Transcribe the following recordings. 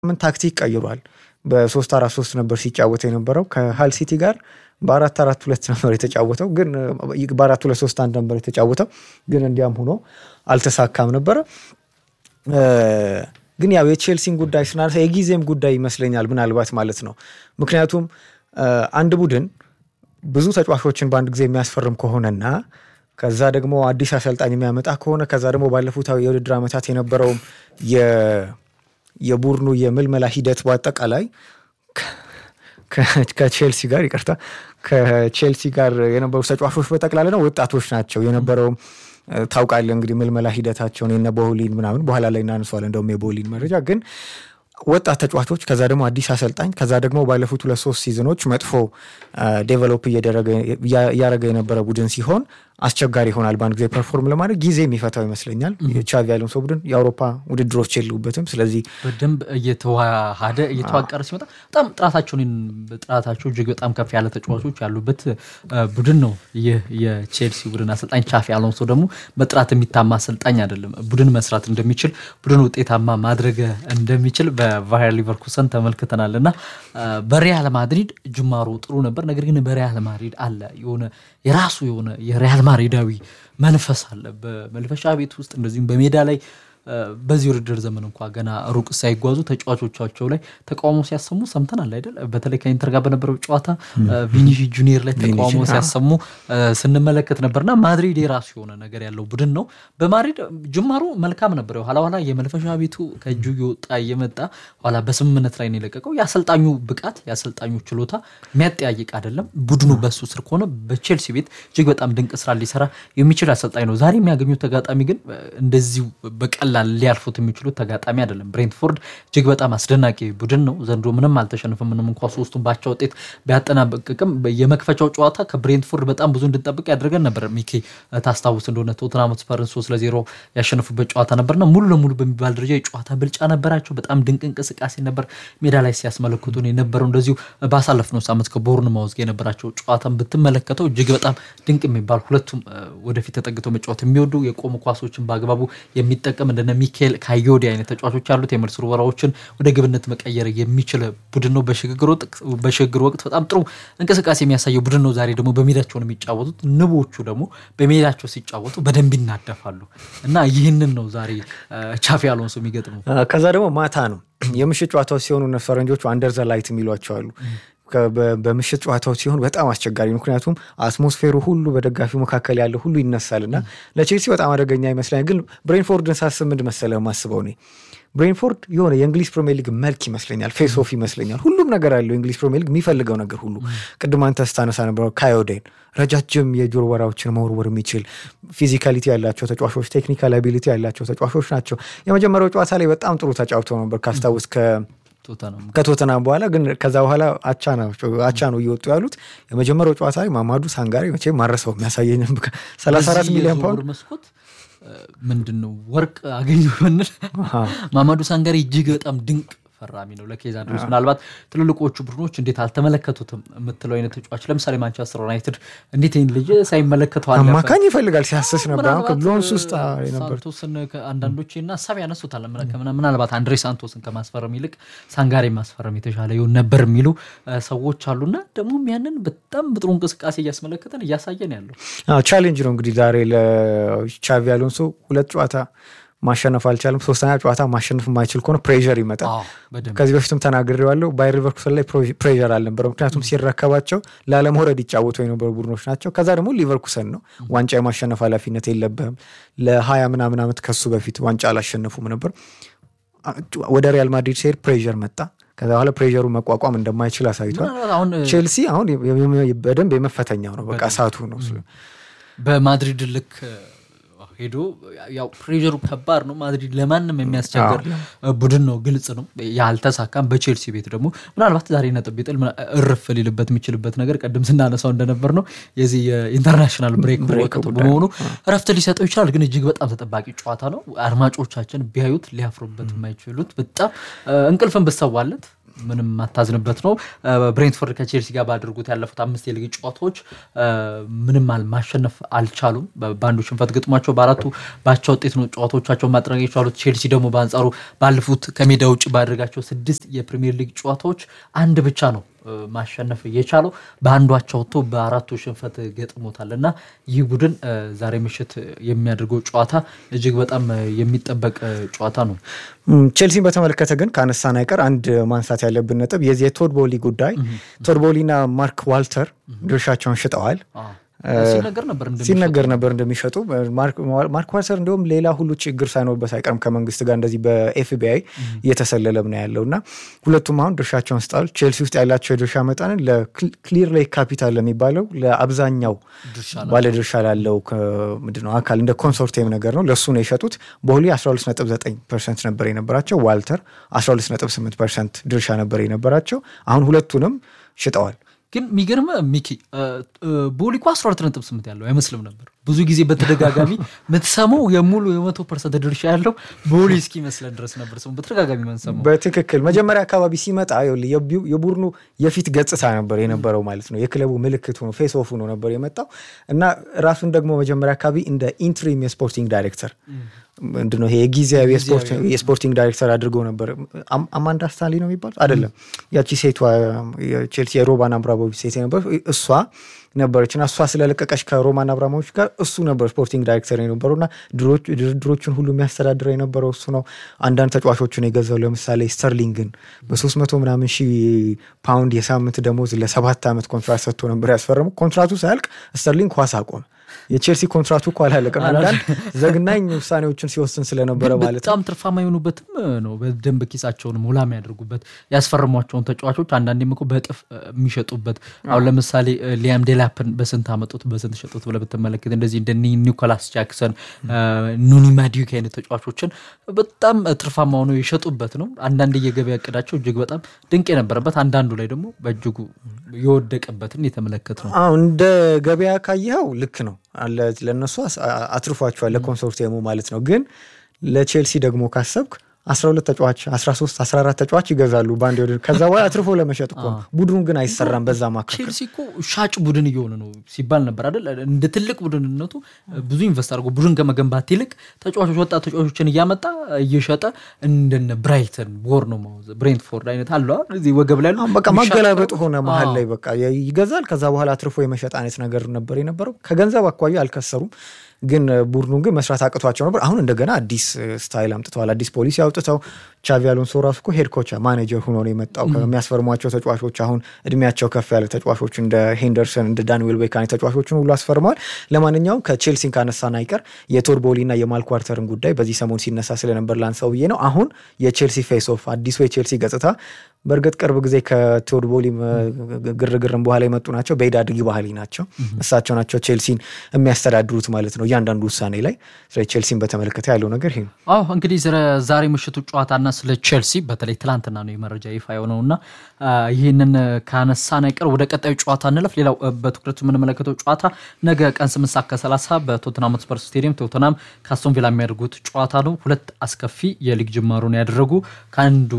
ምን ታክቲክ ቀይሯል። በሶስት አራት ሶስት ነበር ሲጫወት የነበረው ከሃል ሲቲ ጋር በአራት አራት ሁለት ነበር የተጫወተው፣ ግን በአራት ሁለት ሶስት አንድ ነበር የተጫወተው፣ ግን እንዲያም ሆኖ አልተሳካም ነበረ። ግን ያው የቼልሲን ጉዳይ ስናነሳ የጊዜም ጉዳይ ይመስለኛል ምናልባት ማለት ነው። ምክንያቱም አንድ ቡድን ብዙ ተጫዋቾችን በአንድ ጊዜ የሚያስፈርም ከሆነና ከዛ ደግሞ አዲስ አሰልጣኝ የሚያመጣ ከሆነ ከዛ ደግሞ ባለፉት የውድድር ዓመታት የነበረውም የቡድኑ የምልመላ ሂደት በአጠቃላይ ከቼልሲ ጋር ይቅርታ ከቼልሲ ጋር የነበሩ ተጫዋቾች በጠቅላላ ነው ወጣቶች ናቸው የነበረውም ታውቃለህ እንግዲህ ምልመላ ሂደታቸውን የነ ቦሊን ምናምን በኋላ ላይ እናንሰዋለን። እንደውም የቦሊን መረጃ ግን ወጣት ተጫዋቾች ከዛ ደግሞ አዲስ አሰልጣኝ ከዛ ደግሞ ባለፉት ሁለት ሶስት ሲዝኖች መጥፎ ዴቨሎፕ እያደረገ የነበረ ቡድን ሲሆን አስቸጋሪ ይሆናል በአንድ ጊዜ ፐርፎርም ለማድረግ ጊዜ የሚፈታው ይመስለኛል። ቻቪ አሎንሶ ቡድን የአውሮፓ ውድድሮች የሉበትም። ስለዚህ በደንብ እየተዋሃደ እየተዋቀረ ሲመጣ በጣም ጥራታቸውን ጥራታቸው እጅግ በጣም ከፍ ያለ ተጫዋቾች ያሉበት ቡድን ነው። ይህ የቼልሲ ቡድን አሰልጣኝ ቻፊ አሎንሶ ደግሞ በጥራት የሚታማ አሰልጣኝ አይደለም። ቡድን መስራት እንደሚችል ቡድን ውጤታማ ማድረግ እንደሚችል በቫየር ሊቨርኩሰን ተመልክተናል እና በሪያል ማድሪድ ጅማሮ ጥሩ ነበር። ነገር ግን በሪያል ማድሪድ አለ የሆነ የራሱ የሆነ የሪያል ማድሪዳዊ መንፈስ አለ በመልፈሻ ቤት ውስጥ እንደዚሁም በሜዳ ላይ በዚህ ውድድር ዘመን እንኳ ገና ሩቅ ሳይጓዙ ተጫዋቾቻቸው ላይ ተቃውሞ ሲያሰሙ ሰምተናል አይደል? በተለይ ከኢንተር ጋር በነበረው ጨዋታ ቪኒሺ ጁኒየር ላይ ተቃውሞ ሲያሰሙ ስንመለከት ነበርና ማድሪድ የራሱ የሆነ ነገር ያለው ቡድን ነው። በማድሪድ ጅማሩ መልካም ነበር። ኋላ ኋላ የመልፈሻ ቤቱ ከእጁ የወጣ እየመጣ ኋላ በስምምነት ላይ ነው የለቀቀው። የአሰልጣኙ ብቃት የአሰልጣኙ ችሎታ የሚያጠያይቅ አይደለም። ቡድኑ በሱ ስር ከሆነ በቼልሲ ቤት እጅግ በጣም ድንቅ ስራ ሊሰራ የሚችል አሰልጣኝ ነው። ዛሬ የሚያገኙት ተጋጣሚ ግን እንደዚሁ በቀላል ሊያልፉት የሚችሉት ተጋጣሚ አይደለም። ብሬንትፎርድ እጅግ በጣም አስደናቂ ቡድን ነው። ዘንድሮ ምንም አልተሸነፈም። ምንም እንኳ ሶስቱን ባቻ ውጤት ቢያጠናቅቅም የመክፈቻው ጨዋታ ከብሬንትፎርድ በጣም ብዙ እንድንጠብቅ ያደርገን ነበር። ሚኬ ታስታውስ እንደሆነ ቶትናም ስፐርን ሶስት ለዜሮ ያሸነፉበት ጨዋታ ነበርና ሙሉ ለሙሉ በሚባል ደረጃ የጨዋታ ብልጫ ነበራቸው። በጣም ድንቅ እንቅስቃሴ ነበር ሜዳ ላይ ሲያስመለክቱን የነበረው። እንደዚሁ ባሳለፍነው ሳምንት ከቦርንማውዝ ጋር የነበራቸው ጨዋታን ብትመለከተው እጅግ በጣም ድንቅ የሚባል ሁለቱም ወደፊት ተጠግተው መጫወት የሚወዱ የቆሙ ኳሶችን በአግባቡ የሚጠቀም እንደነ ሚካኤል ካዮዲ አይነት ተጫዋቾች ያሉት የመልስ ውርወራዎችን ወደ ግብነት መቀየር የሚችል ቡድን ነው። በሽግግር ወቅት በጣም ጥሩ እንቅስቃሴ የሚያሳየው ቡድን ነው። ዛሬ ደግሞ በሜዳቸው ነው የሚጫወቱት። ንቦቹ ደግሞ በሜዳቸው ሲጫወቱ በደንብ ይናደፋሉ እና ይህንን ነው ዛሬ ቻፊ አሎንሶ የሚገጥመው። ከዛ ደግሞ ማታ ነው የምሽት ጨዋታዎች ሲሆኑ ፈረንጆቹ አንደር ዘ ላይት የሚሏቸው አሉ። በምሽት ጨዋታዎች ሲሆን በጣም አስቸጋሪ፣ ምክንያቱም አትሞስፌሩ ሁሉ በደጋፊው መካከል ያለ ሁሉ ይነሳል እና ለቼልሲ በጣም አደገኛ ይመስለኛል። ግን ብሬንፎርድን ሳስብ ምንድን መሰለህ የማስበው እኔ ብሬንፎርድ የሆነ የእንግሊዝ ፕሪሚየር ሊግ መልክ ይመስለኛል፣ ፌስ ኦፍ ይመስለኛል። ሁሉም ነገር አለው የእንግሊዝ ፕሪሚየር ሊግ የሚፈልገው ነገር ሁሉ። ቅድም አንተ ስታነሳ ነበረው ካዮዴን ረጃጅም የጆሮ ወራዎችን መወርወር የሚችል ፊዚካሊቲ ያላቸው ተጫዋቾች፣ ቴክኒካል አቢሊቲ ያላቸው ተጫዋቾች ናቸው። የመጀመሪያው ጨዋታ ላይ በጣም ጥሩ ተጫውተው ነበር ካስታውስ ከቶተናም በኋላ ግን ከዛ በኋላ አቻ ነው እየወጡ ያሉት። የመጀመሪያው ጨዋታ ላይ ማማዱ ሳንጋሪ መቼም ማረሰው የሚያሳየኝ 34 ሚሊዮን ፓውንድ መስኮት ምንድን ነው ወርቅ አገኙ ብንል ማማዱ ሳንጋሪ እጅግ በጣም ድንቅ ፈራሚ ነው ለኬዝ አንድሮስ። ምናልባት ትልልቆቹ ቡድኖች እንዴት አልተመለከቱትም የምትለው አይነት ተጫዋች ለምሳሌ ማንቸስተር ዩናይትድ እንዴት ይህን ልጅ ሳይመለከተው አለፈ? አማካኝ ይፈልጋል ሲያስስ ነበር። ብሎንስ ውስጥ ነበር ሳንቶስን አንዳንዶች እና ሀሳብ ያነሱታል። ምናልባት አንድሬ ሳንቶስን ከማስፈረም ይልቅ ሳንጋሪ ማስፈረም የተሻለ ይሆን ነበር የሚሉ ሰዎች አሉና ደግሞም ያንን በጣም በጥሩ እንቅስቃሴ እያስመለከተን እያሳየን ያለው ቻሌንጅ ነው እንግዲህ ዛሬ ለቻቪ አሎንሶ ሁለት ጨዋታ ማሸነፍ አልቻለም። ሶስተኛ ጨዋታ ማሸነፍ የማይችል ከሆነ ፕሬዠር ይመጣል። ከዚህ በፊትም ተናግሬዋለሁ። ባየር ሊቨርኩሰን ላይ ፕሬዠር አልነበረ፣ ምክንያቱም ሲረከባቸው ላለመውረድ ይጫወቱ የነበሩ ቡድኖች ናቸው። ከዛ ደግሞ ሊቨርኩሰን ነው። ዋንጫ የማሸነፍ ኃላፊነት የለብህም። ለሀያ ምናምን ዓመት ከሱ በፊት ዋንጫ አላሸነፉም ነበር። ወደ ሪያል ማድሪድ ሲሄድ ፕሬዠር መጣ። ከዛ በኋላ ፕሬሩ መቋቋም እንደማይችል አሳይቷል። ቼልሲ አሁን በደንብ የመፈተኛው ነው። በቃ እሳቱ ነው በማድሪድ ልክ ሄዶ ያው ፕሬሩ ከባድ ነው። ማድሪድ ለማንም የሚያስቸግር ቡድን ነው፣ ግልጽ ነው። ያልተሳካም በቼልሲ ቤት ደግሞ ምናልባት ዛሬ ነጥብ ቢጥል እርፍ ሊልበት የሚችልበት ነገር ቀደም ስናነሳው እንደነበር ነው የዚህ የኢንተርናሽናል ብሬክ ወቅት በመሆኑ እረፍት ሊሰጠው ይችላል። ግን እጅግ በጣም ተጠባቂ ጨዋታ ነው። አድማጮቻችን ቢያዩት ሊያፍሩበት የማይችሉት በጣም እንቅልፍን ብሰዋለት ምንም የማታዝንበት ነው። ብሬንትፎርድ ከቼልሲ ጋር ባደረጉት ያለፉት አምስት የሊግ ጨዋታዎች ምንም ማሸነፍ አልቻሉም። በአንዱ ሽንፈት ገጥሟቸው በአራቱ ባቻ ውጤት ነው ጨዋታዎቻቸውን ማጠናቀቅ የቻሉት። ቼልሲ ደግሞ በአንጻሩ ባለፉት ከሜዳ ውጭ ባደረጋቸው ስድስት የፕሪሚየር ሊግ ጨዋታዎች አንድ ብቻ ነው ማሸነፍ የቻለው በአንዱ አቻ ወጥቶ በአራቱ ሽንፈት ገጥሞታል እና ይህ ቡድን ዛሬ ምሽት የሚያደርገው ጨዋታ እጅግ በጣም የሚጠበቅ ጨዋታ ነው። ቼልሲን በተመለከተ ግን ከአነሳን አይቀር አንድ ማንሳት ያለብን ነጥብ የዚህ የቶድ ቦሊ ጉዳይ ቶድ ቦሊና ማርክ ዋልተር ድርሻቸውን ሽጠዋል። ሲነገር ነበር እንደሚሸጡ ማርክ ዋልተር እንዲሁም ሌላ ሁሉ ችግር ሳይኖርበት አይቀርም ከመንግስት ጋር እንደዚህ በኤፍቢአይ እየተሰለለም ነው ያለው እና ሁለቱም አሁን ድርሻቸውን ስጣል። ቼልሲ ውስጥ ያላቸው የድርሻ መጠንን ለክሊር ሌክ ካፒታል ለሚባለው ለአብዛኛው ባለድርሻ ላለው ምንድነው አካል እንደ ኮንሶርቲየም ነገር ነው ለእሱ ነው የሸጡት። ቦሊ 129 ፐርሰንት ነበር የነበራቸው፣ ዋልተር 128 ፐርሰንት ድርሻ ነበር የነበራቸው። አሁን ሁለቱንም ሽጠዋል። ግን የሚገርም ሚኪ ቦሊ እኮ 12.8 ያለው አይመስልም ነበር። ብዙ ጊዜ በተደጋጋሚ የምትሰማው የሙሉ የመቶ ፐርሰንት ድርሻ ያለው ቦሊ እስኪመስለን ድረስ ነበር ሰው በተደጋጋሚ መንሰማው። በትክክል መጀመሪያ አካባቢ ሲመጣ የቡድኑ የፊት ገጽታ ነበር የነበረው ማለት ነው። የክለቡ ምልክት ሆኖ ፌስ ኦፍ ሆኖ ነበር የመጣው እና ራሱን ደግሞ መጀመሪያ አካባቢ እንደ ኢንትሪም የስፖርቲንግ ዳይሬክተር ምንድነው ይሄ የጊዜያዊ የስፖርቲንግ ዳይሬክተር አድርገው ነበር። አማንዳ ስታንሊ ነው የሚባሉት አይደለም፣ ያቺ ሴቷ ቼልሲ የሮማን አብራሞቪች ሴት ነበር እሷ ነበረች እና እሷ ስለለቀቀች ከሮማን አብራሞቪች ጋር እሱ ነበር ስፖርቲንግ ዳይሬክተር የነበረው እና ድርድሮችን ሁሉ የሚያስተዳድረው የነበረው እሱ ነው። አንዳንድ ተጫዋቾችን የገዛው ለምሳሌ ስተርሊንግን በሶስት መቶ ምናምን ሺህ ፓውንድ የሳምንት ደሞዝ ለሰባት ዓመት ኮንትራት ሰጥቶ ነበር ያስፈረመው። ኮንትራቱ ሳያልቅ ስተርሊንግ ኳስ አቆመ። የቼልሲ ኮንትራቱ እኮ አላለቀም። አንዳንድ ዘግናኝ ውሳኔዎችን ሲወስን ስለነበረ ማለት ነው። በጣም ትርፋማ የሆኑበትም ነው። በደንብ ኪሳቸውን ሙላ የሚያደርጉበት ያስፈርሟቸውን ተጫዋቾች አንዳንዴም እኮ በእጥፍ የሚሸጡበት። አሁን ለምሳሌ ሊያም ዴላፕን በስንት አመጡት በስንት ሸጡት ብለህ ብትመለከት እንደዚህ እንደ ኒኮላስ ጃክሰን፣ ኑኒ ማዲዩክ አይነት ተጫዋቾችን በጣም ትርፋማ ሆነው የሸጡበት ነው። አንዳንድ የገበያ እቅዳቸው እጅግ በጣም ድንቅ የነበረበት፣ አንዳንዱ ላይ ደግሞ በእጅጉ የወደቀበትን የተመለከት ነው። እንደ ገበያ ካየኸው ልክ ነው ለእነሱ አትርፏቸዋል ለኮንሶርቲየሙ ማለት ነው። ግን ለቼልሲ ደግሞ ካሰብክ 12 ተጫዋች 13 14 ተጫዋች ይገዛሉ በአንድ ወደ ከዛ በኋላ አትርፎ ለመሸጥ እኮ ነው። ቡድኑ ግን አይሰራም በዛ ማካከል። ቼልሲ እኮ ሻጭ ቡድን እየሆነ ነው ሲባል ነበር አይደል? እንደ ትልቅ ቡድንነቱ ብዙ ኢንቨስት አድርጎ ቡድን ከመገንባት ይልቅ ተጫዋቾች ወጣት ተጫዋቾችን እያመጣ እየሸጠ እንደነ ብራይተን፣ ቦርንማውዝ፣ ብሬንትፎርድ አይነት አለ እዚህ ወገብ ላይ በቃ ማገላበጥ ሆነ መሀል ላይ በቃ ይገዛል። ከዛ በኋላ አትርፎ የመሸጥ አይነት ነገር ነበር የነበረው። ከገንዘብ አኳያ አልከሰሩም። ግን ቡድኑ ግን መስራት አቅቷቸው ነበር። አሁን እንደገና አዲስ ስታይል አምጥተዋል። አዲስ ፖሊሲ አውጥተው ቻቪ አሎንሶ ራሱ እኮ ሄድ ኮች ማኔጀር ሆኖ ነው የመጣው። ከሚያስፈርሟቸው ተጫዋቾች አሁን እድሜያቸው ከፍ ያለ ተጫዋቾች እንደ ሄንደርሰን እንደ ዳንዌል ቤካኒ ተጫዋቾችን ሁሉ አስፈርመዋል። ለማንኛውም ከቼልሲን ካነሳን አይቀር የቶድ ቦሊ እና የማርክ ዋልተርን ጉዳይ በዚህ ሰሞን ሲነሳ ስለነበር ላንሳው ብዬ ነው። አሁን የቼልሲ ፌስ ኦፍ አዲሱ የቼልሲ ገጽታ በእርግጥ ቅርብ ጊዜ ከቶድ ቦሊ ግርግርም በኋላ የመጡ ናቸው። በኢድ አድጊ ባህሊ ናቸው። እሳቸው ናቸው ቼልሲን የሚያስተዳድሩት ማለት ነው እያንዳንዱ ውሳኔ ላይ። ስለ ቼልሲን በተመለከተ ያለው ነገር ይሄ ነው። አዎ እንግዲህ ዛሬ ምሽቱ ጨዋታና ስለ ቼልሲ በተለይ ትላንትና ነው የመረጃ ይፋ የሆነው እና ይህንን ካነሳን አይቀር ወደ ቀጣዩ ጨዋታ እንለፍ። ሌላው በትኩረት የምንመለከተው ጨዋታ ነገ ቀን ስምንት ሰዓት ከሰላሳ በቶትናም ሆትስፐር ስቴዲየም ቶትናም ከአስቶን ቪላ የሚያደርጉት ጨዋታ ነው። ሁለት አስከፊ የሊግ ጅማሩን ያደረጉ ከአንዱ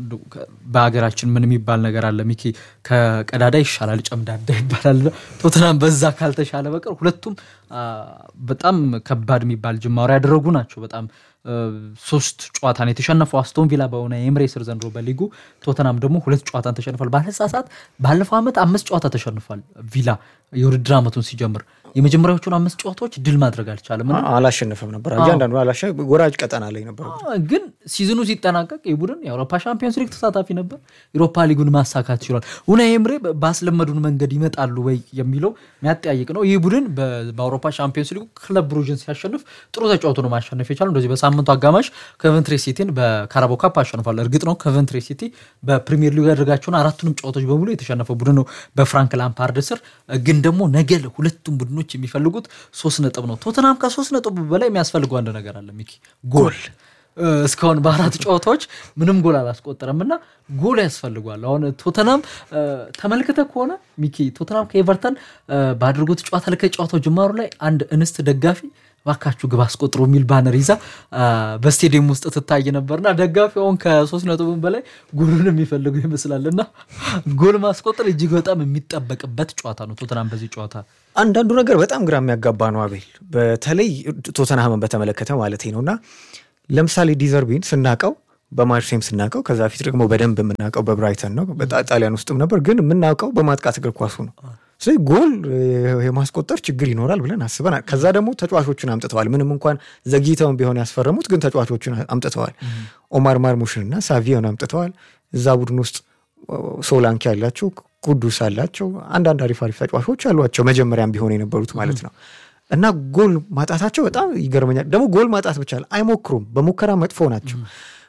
በሀገራችን ምን የሚባል ነገር አለ ሚኪ፣ ከቀዳዳ ይሻላል ጨምዳዳ ይባላል። ቶትናም በዛ ካልተሻለ በቀር ሁለቱም በጣም ከባድ የሚባል ጅማሩ ያደረጉ ናቸው። በጣም ሶስት ጨዋታን የተሸነፈው አስቶን ቪላ በሆነ የኤምሬስር ዘንድሮ በሊጉ ቶተናም ደግሞ ሁለት ጨዋታን ተሸንፏል። ባለሳሳት ባለፈው ዓመት አምስት ጨዋታ ተሸንፏል ቪላ የውድድር ዓመቱን ሲጀምር የመጀመሪያዎቹን አምስት ጨዋታዎች ድል ማድረግ አልቻለም። አላሸነፈም ነበር እያንዳንዱ ወራጅ ቀጠና ላይ ነበር። ግን ሲዝኑ ሲጠናቀቅ ይህ ቡድን የአውሮፓ ሻምፒዮንስ ሊግ ተሳታፊ ነበር። ዩሮፓ ሊጉን ማሳካት ችሏል። ኡናይ ኤምሬ ባስለመዱን መንገድ ይመጣሉ ወይ የሚለው የሚያጠያይቅ ነው። ይህ ቡድን በአውሮፓ ሻምፒዮንስ ሊጉ ክለብ ብሩጅን ሲያሸንፍ ጥሩ ተጫውቶ ነው ማሸነፍ የቻለው። እንደዚህ በሳምንቱ አጋማሽ ከቨንትሬ ሲቲን በካራቦ ካፕ አሸንፏል። እርግጥ ነው ከቨንትሬ ሲቲ በፕሪሚየር ሊግ ያደረጋቸውን አራቱንም ጨዋታዎች በሙሉ የተሸነፈ ቡድን ነው በፍራንክ ላምፓርድ ስር። ግን ደግሞ ነገ ሁለቱም ቡድኖች የሚፈልጉት ሶስት ነጥብ ነው። ቶተናም ከሶስት ነጥብ በላይ የሚያስፈልገው አንድ ነገር አለ ሚኪ፣ ጎል እስካሁን በአራት ጨዋታዎች ምንም ጎል አላስቆጠረም እና ጎል ያስፈልጓል። አሁን ቶተናም ተመልክተ ከሆነ ሚኪ ቶተናም ከኤቨርተን ባድርጎት ጨዋታ ላይ ከጨዋታው ጅማሩ ላይ አንድ እንስት ደጋፊ ባካችሁ ግብ አስቆጥሮ የሚል ባነር ይዛ በስቴዲየም ውስጥ ትታይ ነበርና ደጋፊ አሁን ከሶስት ነጥብን በላይ ጎሉን የሚፈልጉ ይመስላል እና ጎል ማስቆጠር እጅግ በጣም የሚጠበቅበት ጨዋታ ነው ቶተናም በዚህ ጨዋታ አንዳንዱ ነገር በጣም ግራ የሚያጋባ ነው አቤል፣ በተለይ ቶተንሃምን በተመለከተ ማለት ነው እና ለምሳሌ ዲዘርቢን ስናቀው በማርሴም ስናቀው ከዛ ፊት ደግሞ በደንብ የምናውቀው በብራይተን ነው። ጣሊያን ውስጥም ነበር፣ ግን የምናውቀው በማጥቃት እግር ኳሱ ነው። ስለዚህ ጎል የማስቆጠር ችግር ይኖራል ብለን አስበናል። ከዛ ደግሞ ተጫዋቾችን አምጥተዋል። ምንም እንኳን ዘግይተውን ቢሆን ያስፈረሙት ግን ተጫዋቾችን አምጥተዋል። ኦማር ማርሙሽን እና ሳቪዮን አምጥተዋል። እዛ ቡድን ውስጥ ሶላንኪ ያላቸው ቅዱስ አላቸው። አንዳንድ አሪፍ አሪፍ ተጫዋቾች አሏቸው መጀመሪያም ቢሆን የነበሩት ማለት ነው። እና ጎል ማጣታቸው በጣም ይገርመኛል። ደግሞ ጎል ማጣት ብቻ አይሞክሩም፣ በሙከራ መጥፎ ናቸው።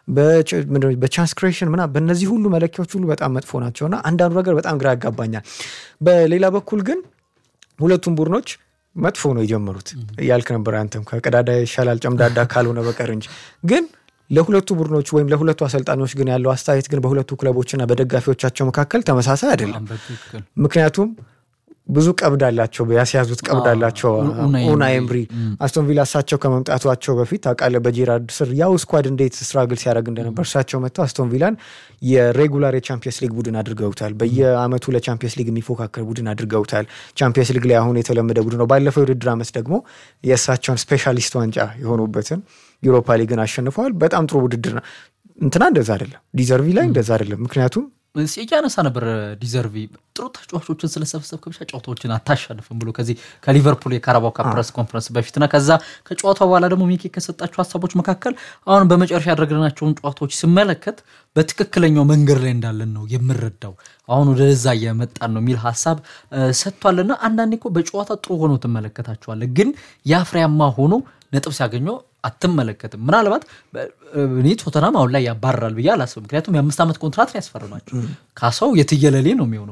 በቻንስ ክሬሽን ምና በእነዚህ ሁሉ መለኪያዎች ሁሉ በጣም መጥፎ ናቸው እና አንዳንዱ ነገር በጣም ግራ ያጋባኛል። በሌላ በኩል ግን ሁለቱም ቡድኖች መጥፎ ነው የጀመሩት እያልክ ነበር አንተም ከቀዳዳ ይሻላል ጨምዳዳ ካልሆነ በቀር እንጂ ግን ለሁለቱ ቡድኖች ወይም ለሁለቱ አሰልጣኞች ግን ያለው አስተያየት ግን በሁለቱ ክለቦችና በደጋፊዎቻቸው መካከል ተመሳሳይ አይደለም። ምክንያቱም ብዙ ቀብድ አላቸው፣ ያስያዙት ቀብድ አላቸው። ኡናይ ኤምሪ አስቶን ቪላ እሳቸው ከመምጣቷቸው በፊት ታውቃለህ፣ በጄራርድ ስር ያው ስኳድ እንዴት ስትራግል ሲያደርግ እንደነበር እሳቸው መጥተው አስቶን ቪላን የሬጉላር የቻምፒየንስ ሊግ ቡድን አድርገውታል። በየአመቱ ለቻምፒየንስ ሊግ የሚፎካከር ቡድን አድርገውታል። ቻምፒየንስ ሊግ ላይ አሁን የተለመደ ቡድን ነው። ባለፈው የውድድር ዓመት ደግሞ የእሳቸውን ስፔሻሊስት ዋንጫ የሆኑበትን ዩሮፓ ሊግን አሸንፈዋል። በጣም ጥሩ ውድድር ነው። እንትና እንደዛ አይደለም፣ ዲዘርቪ ላይ እንደዛ አይደለም። ምክንያቱም እያነሳ ነበር ዲዘርቪ ጥሩ ተጫዋቾችን ስለሰበሰብክ ብቻ ጨዋታዎችን አታሸንፍም ብሎ ከዚህ ከሊቨርፑል የካራባው ካፕ ፕሬስ ኮንፈረንስ በፊትና ከዛ ከጨዋታው በኋላ ደግሞ ሚኪ ከሰጣቸው ሀሳቦች መካከል አሁን በመጨረሻ ያደረግናቸውን ጨዋታዎች ስመለከት በትክክለኛው መንገድ ላይ እንዳለን ነው የምረዳው። አሁን ወደዛ እየመጣን ነው የሚል ሀሳብ ሰጥቷልና አንዳንዴ እኮ በጨዋታ ጥሩ ሆኖ ትመለከታቸዋለህ፣ ግን የአፍሬያማ ሆኖ ነጥብ ሲያገኘው አትመለከትም። ምናልባት እኔ ቶተናም አሁን ላይ ያባረራል ብዬ አላስብም። ምክንያቱም የአምስት ዓመት ኮንትራት ነው ያስፈርማቸው። ካሳው የትየለሌ ነው የሚሆነው።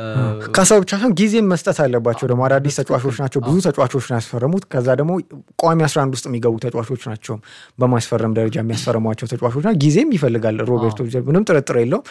ካሳው ብቻ ሳይሆን ጊዜም መስጠት አለባቸው። ደግሞ አዳዲስ ተጫዋቾች ናቸው፣ ብዙ ተጫዋቾች ነው ያስፈረሙት። ከዛ ደግሞ ቋሚ 11 ውስጥ የሚገቡ ተጫዋቾች ናቸው በማስፈረም ደረጃ የሚያስፈርሟቸው ተጫዋቾች ና ጊዜም ይፈልጋል። ሮቤርቶ ምንም ጥርጥር የለውም።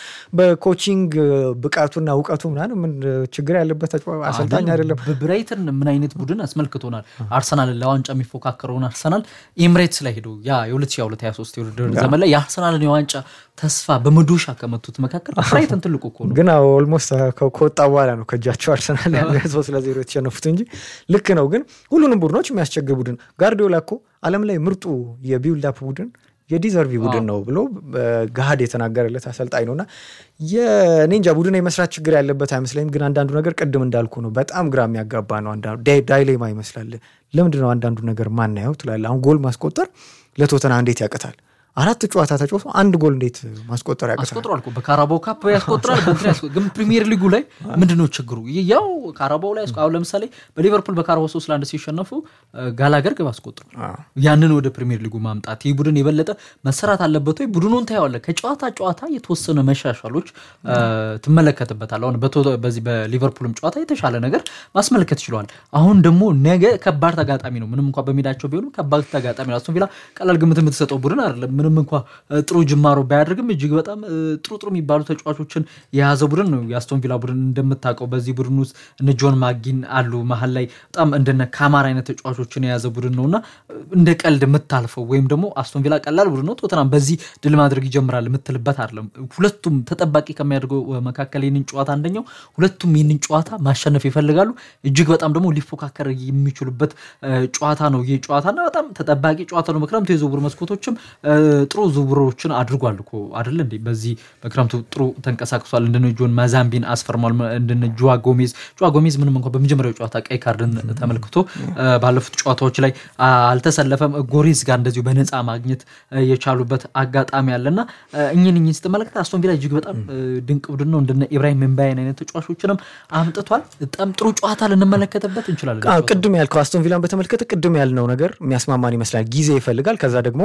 በኮቺንግ ብቃቱና እውቀቱ ምናምን ምን ችግር ያለበት አሰልጣኝ አይደለም። ብራይተን ምን አይነት ቡድን አስመልክቶናል። አርሰናል ለዋንጫ የሚፎካከረውን አርሰናል ኤምሬትስ ላይ ሄዶ ያ የ2023 የውድድር ዘመን ላይ የአርሰናልን የዋንጫ ተስፋ በመዶሻ ከመቱት መካከል ብራይተን ትልቁ እኮ ነው። ግን ኦልሞስት ከወጣ በኋላ ነው ከእጃቸው አርሰናል ሶስት ለዜሮ የተሸነፉት እንጂ ልክ ነው። ግን ሁሉንም ቡድኖች የሚያስቸግር ቡድን ጋርዲዮላ እኮ ዓለም ላይ ምርጡ የቢውልዳፕ ቡድን የዲዘርቪ ቡድን ነው ብሎ ገሃድ የተናገረለት አሰልጣኝ ነው እና የኔ እንጃ ቡድን የመስራት ችግር ያለበት አይመስለኝም። ግን አንዳንዱ ነገር ቅድም እንዳልኩ ነው፣ በጣም ግራ የሚያጋባ ነው። ዳይሌማ ይመስላል። ለምንድን ነው አንዳንዱ ነገር ማናየው ትላለህ። አሁን ጎል ማስቆጠር ለቶተና እንዴት ያቅታል? አራት ጨዋታ ተጫውቶ አንድ ጎል እንዴት ማስቆጠር ያቅታል? አስቆጥሯል እኮ በካራባው ካፕ ያስቆጥራል። ግን ፕሪሚየር ሊጉ ላይ ምንድን ነው ችግሩ? ያው ካራባው ላይ አሁን ለምሳሌ በሊቨርፑል በካራባው ሶስት ለአንድ ሲሸነፉ ጋላገር ግብ አስቆጥሯል። ያንን ወደ ፕሪሚየር ሊጉ ማምጣት ይህ ቡድን የበለጠ መሰራት አለበት ወይ? ቡድኑን ታየዋለህ። ከጨዋታ ጨዋታ የተወሰነ መሻሻሎች ትመለከትበታል። አሁን በዚህ በሊቨርፑልም ጨዋታ የተሻለ ነገር ማስመልከት ችለዋል። አሁን ደግሞ ነገ ከባድ ተጋጣሚ ነው። ምንም እንኳ በሜዳቸው ቢሆንም ከባድ ተጋጣሚ ነው። አስቶን ቪላ ቀላል ግምት የምትሰጠው ቡድን አይደለም። ምንም እንኳ ጥሩ ጅማሮ ባያደርግም እጅግ በጣም ጥሩ ጥሩ የሚባሉ ተጫዋቾችን የያዘ ቡድን ነው የአስቶን ቪላ ቡድን። እንደምታውቀው በዚህ ቡድን ውስጥ እነ ጆን ማጊን አሉ። መሀል ላይ በጣም እንደነ ካማር አይነት ተጫዋቾችን የያዘ ቡድን ነው እና እንደ ቀልድ የምታልፈው ወይም ደግሞ አስቶን ቪላ ቀላል ቡድን ነው ቶተናም በዚህ ድል ማድረግ ይጀምራል የምትልበት አይደለም። ሁለቱም ተጠባቂ ከሚያደርገው መካከል ይህንን ጨዋታ አንደኛው ሁለቱም ይህንን ጨዋታ ማሸነፍ ይፈልጋሉ። እጅግ በጣም ደግሞ ሊፎካከር የሚችሉበት ጨዋታ ነው ይህ ጨዋታና በጣም ተጠባቂ ጨዋታ ነው። በክረምቱ የዝውውር መስኮቶችም ጥሩ ዝውውሮችን አድርጓል እኮ አይደለ እንዴ? በዚህ በክረምቱ ጥሩ ተንቀሳቅሷል። እንደነ ጆን ማዛምቢን አስፈርሟል። እንደነ ጆዋ ጎሜዝ ጆዋ ጎሜዝ ምንም እንኳ በመጀመሪያው ጨዋታ ቀይ ካርድን ተመልክቶ ባለፉት ጨዋታዎች ላይ አልተሰለፈም። ጎሬዝ ጋር እንደዚሁ በነፃ ማግኘት የቻሉበት አጋጣሚ አለና እኝን እኝን ስትመለከት አስቶን ቪላ እጅግ በጣም ድንቅ ቡድን ነው። እንደነ ኢብራሂም ምንባይን አይነት ተጫዋቾችንም አምጥቷል። በጣም ጥሩ ጨዋታ ልንመለከትበት እንችላለን። ቅድም ያልከው አስቶን ቪላን በተመለከተ ቅድም ያልነው ነገር የሚያስማማን ይመስላል። ጊዜ ይፈልጋል። ከዛ ደግሞ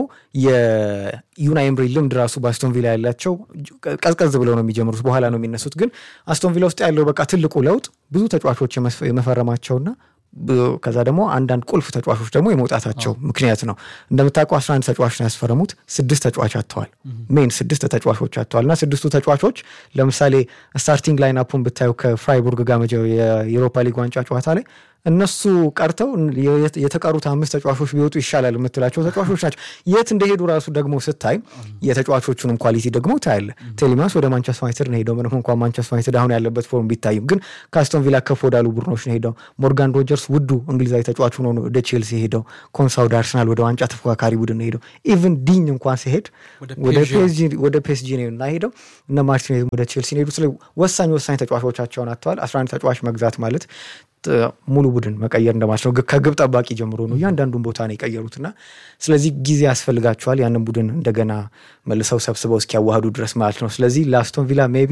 የዩናይ ኤምሪ ልምድ ራሱ በአስቶን ቪላ ያላቸው ቀዝቀዝ ብለው ነው የሚጀምሩት፣ በኋላ ነው የሚነሱት። ግን አስቶን ቪላ ውስጥ ያለው በቃ ትልቁ ለውጥ ብዙ ተጫዋቾች የመፈረማቸውና ከዛ ደግሞ አንዳንድ ቁልፍ ተጫዋቾች ደግሞ የመውጣታቸው ምክንያት ነው። እንደምታውቀው 11 ተጫዋች ነው ያስፈረሙት። ስድስት ተጫዋች አጥተዋል። ሜን ስድስት ተጫዋቾች አጥተዋል እና ስድስቱ ተጫዋቾች ለምሳሌ ስታርቲንግ ላይን አፑን ብታዩ ከፍራይቡርግ ጋር የኤሮፓ ሊግ ዋንጫ ጨዋታ ላይ እነሱ ቀርተው የተቀሩት አምስት ተጫዋቾች ቢወጡ ይሻላል የምትላቸው ተጫዋቾች ናቸው። የት እንደሄዱ ራሱ ደግሞ ስታይ የተጫዋቾቹንም ኳሊቲ ደግሞ ታያለ። ቴሌማንስ ወደ ማንቸስተር ዩናይትድ ነው ሄደው። ምንም እንኳን ማንቸስተር ዩናይትድ አሁን ያለበት ፎርም ቢታይም ግን ከአስቶን ቪላ ከፍ ወዳሉ ቡድኖች ነው ሄደው። ሞርጋን ሮጀርስ ውዱ እንግሊዛዊ ተጫዋች ሆኖ ወደ ቼልሲ ሄደው። ኮንሳ ወደ አርሰናል ወደ ዋንጫ ተፎካካሪ ቡድን ነው ሄደው። ኢቭን ዲኝ እንኳን ሲሄድ ወደ ፔስጂ ነው እና ሄደው እነ ማርቲኔዝ ወደ ቼልሲ ሄዱ። ስለ ወሳኝ ወሳኝ ተጫዋቾቻቸውን አጥተዋል። አስራ አንድ ተጫዋች መግዛት ማለት ሙሉ ቡድን መቀየር እንደማለት ነው። ከግብ ጠባቂ ጀምሮ ነው እያንዳንዱን ቦታ ነው የቀየሩትና ስለዚህ ጊዜ ያስፈልጋቸዋል ያንን ቡድን እንደገና መልሰው ሰብስበው እስኪያዋህዱ ድረስ ማለት ነው። ስለዚህ ለአስቶን ቪላ ሜቢ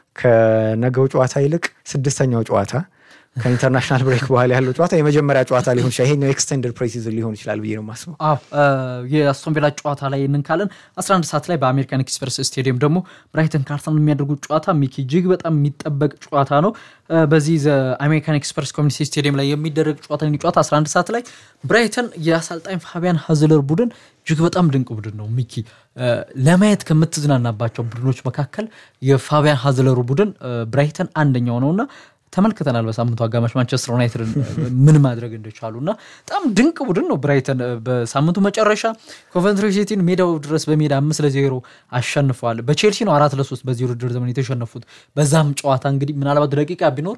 ከነገው ጨዋታ ይልቅ ስድስተኛው ጨዋታ ከኢንተርናሽናል ብሬክ በኋላ ያለው ጨዋታ የመጀመሪያ ጨዋታ ሊሆን ይችላል። ይሄኛው ኤክስቴንድድ ፕሬሲዝን ሊሆን ይችላል ብዬ ነው የማስበው። አዎ የአስቶን ቪላ ጨዋታ ላይ እንንካለን 11 ሰዓት ላይ በአሜሪካን ኤክስፕረስ ስቴዲየም ደግሞ ብራይተን ከአርሰናል የሚያደርጉት ጨዋታ ሚኪ እጅግ በጣም የሚጠበቅ ጨዋታ ነው። በዚህ አሜሪካን ኤክስፕረስ ኮሚኒቲ ስቴዲየም ላይ የሚደረግ ጨዋታ ጨዋታ 11 ሰዓት ላይ ብራይተን የአሰልጣኝ ፋቢያን ሀዝለር ቡድን እጅግ በጣም ድንቅ ቡድን ነው። ሚኪ ለማየት ከምትዝናናባቸው ቡድኖች መካከል የፋቢያን ሀዝለሩ ቡድን ብራይተን አንደኛው ነውና ተመልክተናል። በሳምንቱ አጋማሽ ማንቸስተር ዩናይትድን ምን ማድረግ እንደቻሉ እና በጣም ድንቅ ቡድን ነው ብራይተን። በሳምንቱ መጨረሻ ኮቨንትሪ ሲቲን ሜዳው ድረስ በሜዳ አምስት ለዜሮ አሸንፈዋል። በቼልሲ ነው አራት ለሶስት በዚህ ውድድር ዘመን የተሸነፉት። በዛም ጨዋታ እንግዲህ ምናልባት ደቂቃ ቢኖር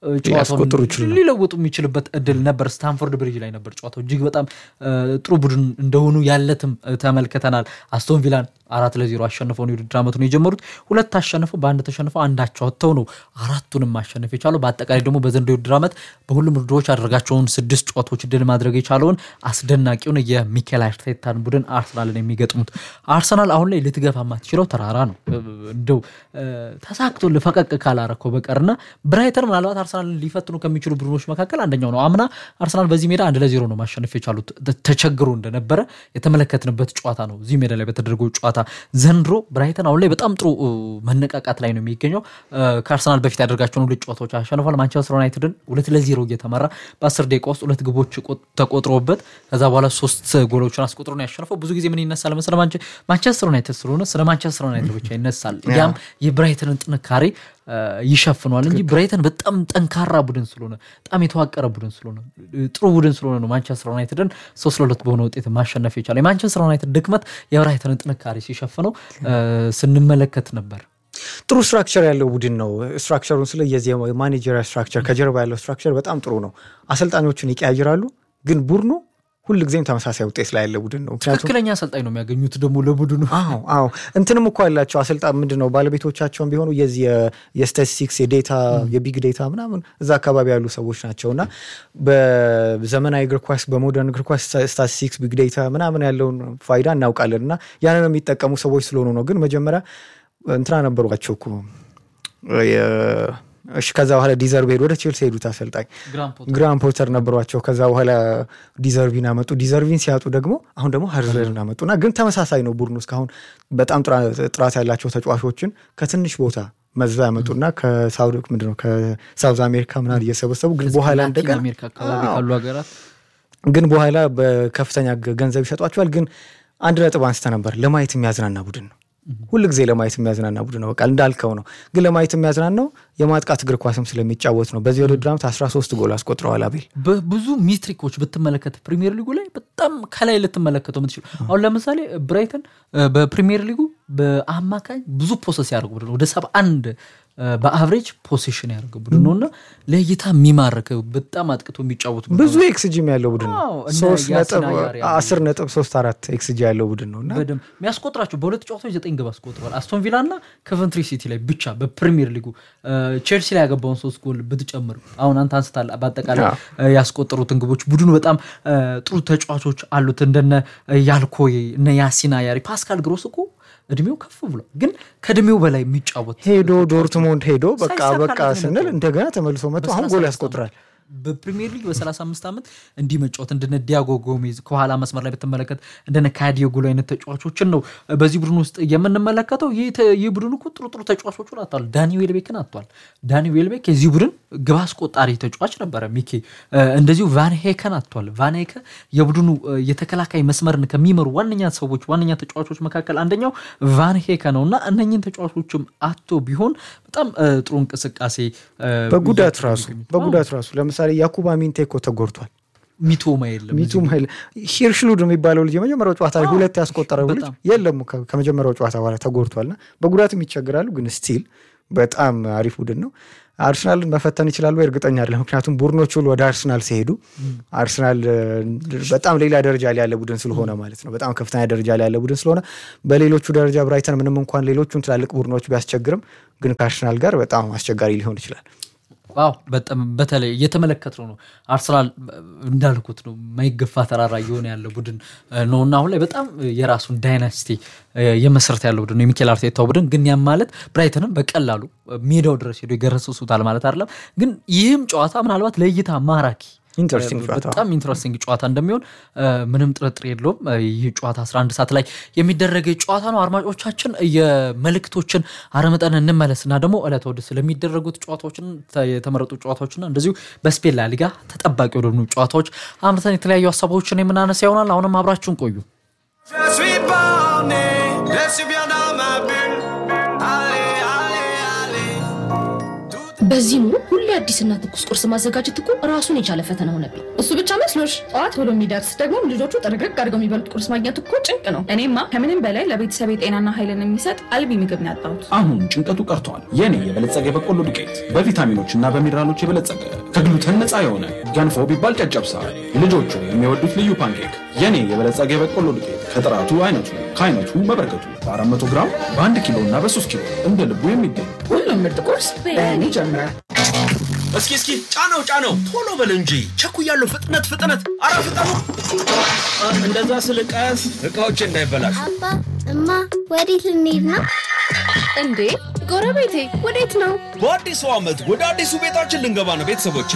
ጨዋታውን ሊለውጡ የሚችልበት እድል ነበር። ስታንፎርድ ብሪጅ ላይ ነበር ጨዋታው። እጅግ በጣም ጥሩ ቡድን እንደሆኑ ያለትም ተመልክተናል። አስቶን ቪላን አራት ለዜሮ አሸንፈው የውድድር ዓመቱን የጀመሩት ሁለት አሸንፈው በአንድ ተሸንፈው አንዳቸው ወጥተው ነው አራቱንም ማሸነፍ የቻለው። በአጠቃላይ ደግሞ በዘንድሮው የውድድር ዓመት በሁሉም ውድድሮች ያደረጋቸውን ስድስት ጨዋታዎች ድል ማድረግ የቻለውን አስደናቂውን የሚኬል አርቴታን ቡድን አርሰናልን የሚገጥሙት አርሰናል አሁን ላይ ልትገፋ ማትችለው ተራራ ነው። እንደው ተሳክቶ ልፈቀቅ ካላረከው በቀርና ብራይተን ምናልባት አርሰናልን ሊፈትኑ ከሚችሉ ቡድኖች መካከል አንደኛው ነው። አምና አርሰናል በዚህ ሜዳ አንድ ለዜሮ ነው ማሸነፍ የቻሉት ተቸግሮ እንደነበረ የተመለከትንበት ጨዋታ ነው። እዚህ ሜዳ ላይ በተደረገው ጨዋታ ዘንድሮ ብራይተን አሁን ላይ በጣም ጥሩ መነቃቃት ላይ ነው የሚገኘው። ከአርሰናል በፊት ያደርጋቸውን ሁለት ጨዋታዎች አሸንፏል። ማንቸስተር ዩናይትድን ሁለት ለዜሮ እየተመራ በአስር ደቂቃ ውስጥ ሁለት ግቦች ተቆጥሮበት ከዛ በኋላ ሶስት ጎሎችን አስቆጥሮ ነው ያሸነፈው። ብዙ ጊዜ ምን ይነሳል መሰለህ ማንቸስተር ዩናይትድ ስለሆነ ስለ ማንቸስተር ዩናይትድ ብቻ ይነሳል። ያም የብራይተንን ጥንካሬ ይሸፍኗል እንጂ ብራይተን በጣም ጠንካራ ቡድን ስለሆነ በጣም የተዋቀረ ቡድን ስለሆነ ጥሩ ቡድን ስለሆነ ነው ማንቸስተር ዩናይትድን ሶስት ለሁለት በሆነ ውጤት ማሸነፍ የቻለ። የማንቸስተር ዩናይትድ ድክመት የብራይተንን ጥንካሬ ሲሸፍነው ስንመለከት ነበር። ጥሩ ስትራክቸር ያለው ቡድን ነው። ስትራክቸሩን ስለ የዚህ የማኔጀሪያ ስትራክቸር ከጀርባ ያለው ስትራክቸር በጣም ጥሩ ነው። አሰልጣኞችን ይቀያይራሉ፣ ግን ቡድኑ ሁልጊዜም ተመሳሳይ ውጤት ላይ ያለ ቡድን ነው። ትክክለኛ አሰልጣኝ ነው የሚያገኙት ደግሞ ለቡድኑ። አዎ አዎ፣ እንትንም እኮ ያላቸው አሰልጣኝ ምንድን ነው ባለቤቶቻቸውን ቢሆኑ የዚህ የስታቲስቲክስ የዴታ የቢግ ዴታ ምናምን እዛ አካባቢ ያሉ ሰዎች ናቸው እና በዘመናዊ እግር ኳስ በሞደርን እግር ኳስ ስታቲስቲክስ ቢግ ዴታ ምናምን ያለውን ፋይዳ እናውቃለን እና ያንን የሚጠቀሙ ሰዎች ስለሆኑ ነው። ግን መጀመሪያ እንትና ነበሯቸው እኮ እሺ ከዛ በኋላ ዲዘርቭ ሄዱ ወደ ቼልሲ ሄዱት አሰልጣኝ ግራም ፖተር ነበሯቸው። ከዛ በኋላ ዲዘርቪን አመጡ። ዲዘርቪን ሲያጡ ደግሞ አሁን ደግሞ ሀርዘርን አመጡና ግን ተመሳሳይ ነው ቡድኑ እስካሁን በጣም ጥራት ያላቸው ተጫዋቾችን ከትንሽ ቦታ መዛ ያመጡና ከሳውዲ ምንድን ነው ከሳውዝ አሜሪካ ምናምን እየሰበሰቡ ግን በኋላ እንደገና ግን በኋላ በከፍተኛ ገንዘብ ይሸጧቸዋል። ግን አንድ ነጥብ አንስተ ነበር ለማየት የሚያዝናና ቡድን ነው ሁል ጊዜ ለማየት የሚያዝናና ቡድን ነው። በቃ እንዳልከው ነው። ግን ለማየት የሚያዝናናው የማጥቃት እግር ኳስም ስለሚጫወት ነው። በዚህ ውድድር ዓመት 13 ጎል አስቆጥረዋል። አቤል በብዙ ሚስትሪኮች ብትመለከት ፕሪሚየር ሊጉ ላይ በጣም ከላይ ልትመለከተው የምትችሉ አሁን ለምሳሌ ብራይተን በፕሪሚየር ሊጉ በአማካኝ ብዙ ፖሰስ ያደርጉ ቡድን ወደ ሰባ አንድ በአቨሬጅ ፖሴሽን ያደርገ ቡድን ነው እና ለእይታ የሚማርክ በጣም አጥቅቶ የሚጫወት ብዙ ኤክስጂም ያለው ቡድን ነው። አስር ነጥብ ሶስት አራት ኤክስጂ ያለው ቡድን ነው እና በደምብ የሚያስቆጥራቸው በሁለት ጨዋታዎች ዘጠኝ ግብ አስቆጥሯል። አስቶን ቪላ እና ኮቨንትሪ ሲቲ ላይ ብቻ በፕሪሚየር ሊጉ ቼልሲ ላይ ያገባውን ሶስት ጎል ብትጨምር አሁን አንተ አንስታል በአጠቃላይ ያስቆጠሩትን ግቦች ቡድኑ በጣም ጥሩ ተጫዋቾች አሉት እንደነ ያልኮዬ እነ ያሲና ያሪ ፓስካል ግሮስ እኮ እድሜው ከፍ ብሎ ግን ከእድሜው በላይ የሚጫወት ሄዶ ዶርትሞንድ ሄዶ በቃ በቃ ስንል እንደገና ተመልሶ መጥቶ አሁን ጎል ያስቆጥራል። በፕሪሚየር ሊግ በ35 ዓመት እንዲህ መጫወት እንደነ ዲያጎ ጎሜዝ ከኋላ መስመር ላይ ብትመለከት እንደነ ካዲዮጉሎ አይነት ተጫዋቾችን ነው በዚህ ቡድን ውስጥ የምንመለከተው። ይህ ቡድን እኮ ጥሩ ጥሩ ተጫዋቾቹን አጥቷል። ዳኒ ዌልቤክን አጥቷል። ዳኒ ዌልቤክ የዚህ ቡድን ግብ አስቆጣሪ ተጫዋች ነበረ ሚኬ። እንደዚሁ ቫን ሄከን አጥቷል። ቫን ሄከ የቡድኑ የተከላካይ መስመርን ከሚመሩ ዋነኛ ሰዎች ዋነኛ ተጫዋቾች መካከል አንደኛው ቫን ሄከ ነው እና እነኝን ተጫዋቾችም አቶ ቢሆን በጣም ጥሩ እንቅስቃሴ በጉዳት ራሱ በጉዳት ራሱ ለምሳሌ ያኩባ ሚንቴ እኮ ተጎድቷል። ሚቶማ የለም ሚቱም ኃይል ሂርሽሉድ የሚባለው ልጅ የመጀመሪያው ጨዋታ ላይ ሁለት ያስቆጠረው ልጅ የለም ከመጀመሪያው ጨዋታ በኋላ ተጎድቷልና በጉዳትም ይቸግራሉ። ግን ስቲል በጣም አሪፍ ቡድን ነው። አርሰናልን መፈተን ይችላሉ እርግጠኛ አይደለም። ምክንያቱም ቡድኖች ሁሉ ወደ አርሰናል ሲሄዱ አርሰናል በጣም ሌላ ደረጃ ላይ ያለ ቡድን ስለሆነ ማለት ነው። በጣም ከፍተኛ ደረጃ ላይ ያለ ቡድን ስለሆነ በሌሎቹ ደረጃ ብራይተን ምንም እንኳን ሌሎቹን ትላልቅ ቡድኖች ቢያስቸግርም ግን ከአርሰናል ጋር በጣም አስቸጋሪ ሊሆን ይችላል። ዋው በጣም በተለይ እየተመለከትነው ነው። አርሰናል እንዳልኩት ነው የማይገፋ ተራራ እየሆነ ያለ ቡድን ነው እና አሁን ላይ በጣም የራሱን ዳይናስቲ የመሰረት ያለው ቡድን ነው የሚኬል አርቴታው ቡድን። ግን ያም ማለት ብራይተንም በቀላሉ ሜዳው ድረስ ሄዶ የገረሰሱታል ማለት አይደለም። ግን ይህም ጨዋታ ምናልባት ለእይታ ማራኪ በጣም ኢንትረስቲንግ ጨዋታ እንደሚሆን ምንም ጥርጥር የለውም። ይህ ጨዋታ 11 ሰዓት ላይ የሚደረግ ጨዋታ ነው። አድማጮቻችን የመልእክቶችን አረመጠን እንመለስ እና ደግሞ ዕለተ እሑድ ስለሚደረጉት ጨዋታዎችን የተመረጡ ጨዋታዎችና እንደዚሁ በስፔን ላሊጋ ተጠባቂ ወደሆኑ ጨዋታዎች አምርተን የተለያዩ ሀሳቦችን የምናነሳ ይሆናል። አሁንም አብራችሁን ቆዩ። በዚህ ኑሮ ሁሌ አዲስና ትኩስ ቁርስ ማዘጋጀት እኮ ራሱን የቻለ ፈተና ሆነብኝ። እሱ ብቻ መስሎሽ? ጠዋት ብሎ የሚደርስ ደግሞ ልጆቹ ጥርግርግ አድርገው የሚበሉት ቁርስ ማግኘት እኮ ጭንቅ ነው። እኔማ ከምንም በላይ ለቤተሰብ የጤናና ኃይልን የሚሰጥ አልቢ ምግብ ነው ያጣሁት። አሁን ጭንቀቱ ቀርቷል። የኔ የበለጸገ የበቆሎ ዱቄት በቪታሚኖች እና በሚነራሎች የበለጸገ ከግሉተን ነፃ የሆነ ገንፎ ቢባል ጨጨብሳ፣ ልጆቹ የሚወዱት ልዩ ፓንኬክ። የኔ የበለጸገ የበቆሎ ዱቄት ከጥራቱ አይነቱ ከአይነቱ መበርከቱ በ400 ግራም በ1 ኪሎ እና በ3 ኪሎ እንደ ልቡ የሚገኝ ሁሉም ምርጥ ቁርስ በእኔ ይጀምራል። እስኪ እስኪ ጫነው ጫነው፣ ቶሎ በል እንጂ ቸኩያለሁ። ፍጥነት ፍጥነት፣ አረ ፍጠኑ! እንደዛ ስልቀስ እቃዎች እንዳይበላሹ። አባ እማ፣ ወዴት ልንሄድ ነው? እንዴ ጎረቤቴ ወዴት ነው? በአዲሱ ዓመት ወደ አዲሱ ቤታችን ልንገባ ነው ቤተሰቦቼ።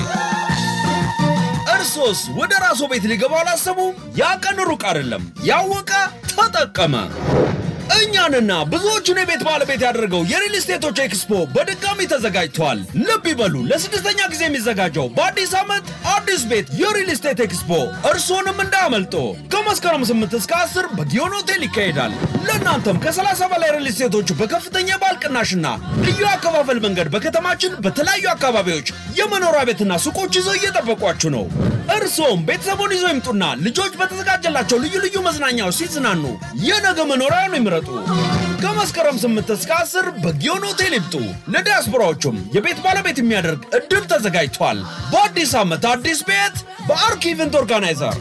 እርሶስ ወደ ራስዎ ቤት ሊገባ አላሰቡም? ያ ቀን ሩቅ አይደለም። ያወቀ ተጠቀመ። እኛንና ብዙዎቹን የቤት ባለቤት ያደረገው የሪል ስቴቶች ኤክስፖ በድጋሚ ተዘጋጅቷል። ልብ ይበሉ፣ ለስድስተኛ ጊዜ የሚዘጋጀው በአዲስ ዓመት አዲስ ቤት የሪል ስቴት ኤክስፖ እርስዎንም እንዳያመልጦ። ከመስከረም 8 እስከ 10 በጊዮን ሆቴል ይካሄዳል። ለእናንተም ከ30 በላይ ሪል ስቴቶች በከፍተኛ የባል ቅናሽና ልዩ አከፋፈል መንገድ በከተማችን በተለያዩ አካባቢዎች የመኖሪያ ቤትና ሱቆች ይዘው እየጠበቋችሁ ነው። እርስዎም ቤተሰቡን ይዘው ይምጡና ልጆች በተዘጋጀላቸው ልዩ ልዩ መዝናኛዎች ሲዝናኑ የነገ መኖሪያውን ይምረጡ። ከመስከረም 8 እስከ 10 በጊዮን ሆቴል ይምጡ። ለዲያስፖራዎቹም የቤት ባለቤት የሚያደርግ እድል ተዘጋጅቷል። በአዲስ ዓመት አዲስ ቤት በአርክ ኢቨንት ኦርጋናይዘር